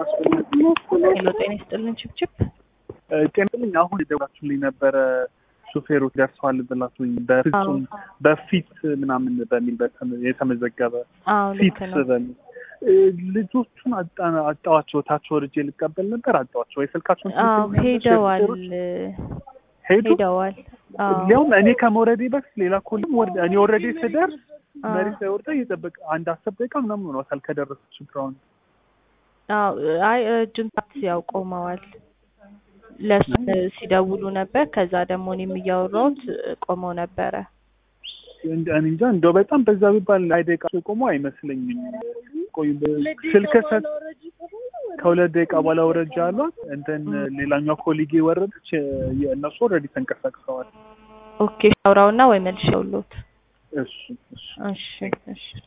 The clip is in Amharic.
ሄሎ ጤና ይስጥልን ችብችብ ጤና ይስጥልኝ። አሁን የደውላችሁልኝ ነበረ ሹፌሮች ደርሰዋል ብላችሁኝ በፍጹም በፊት ምናምን በሚል በተመ- የተመዘገበ አዎ ልክ ፊት ነው በሚል ልጆቹን አጣ- አጣዋቸው። ታች ወርጄ ልቀበል ነበር አጣዋቸው። ወይ ስልካቸውን አዎ ሄደዋል ሄዱ። ሄደዋል አዎ ሊያውም እኔ ከመውረዴ በፊት ሌላ ኮልም ወርደ እኔ ወረዴ ስደርስ አዎ መሬት ላይ ወርዳ እየጠበቀ አንድ አስር ደቂቃ ምናምን ሆኗታል ከደረሰች ብራውን አዎ አይ እጅን ታክሲ ያው ቆመዋል ለሱ ሲደውሉ ነበር ከዛ ደግሞ እኔም እያወራሁት ቆመው ነበረ እንደ እኔ እንጃ እንደው በጣም በዛ ቢባል ላይ ደቂቃ ቆሞ አይመስለኝም። ቆይ ስልክ ሰጥ ከሁለት ደቂቃ በኋላ ወረጃ አሏት። እንትን ሌላኛው ኮሊጌ ወረደች። የእነሱ ኦልሬዲ ተንቀሳቅሰዋል። ኦኬ ሻውራውና ወይ መልሼ ውሎት እሱ እሱ እሺ እሺ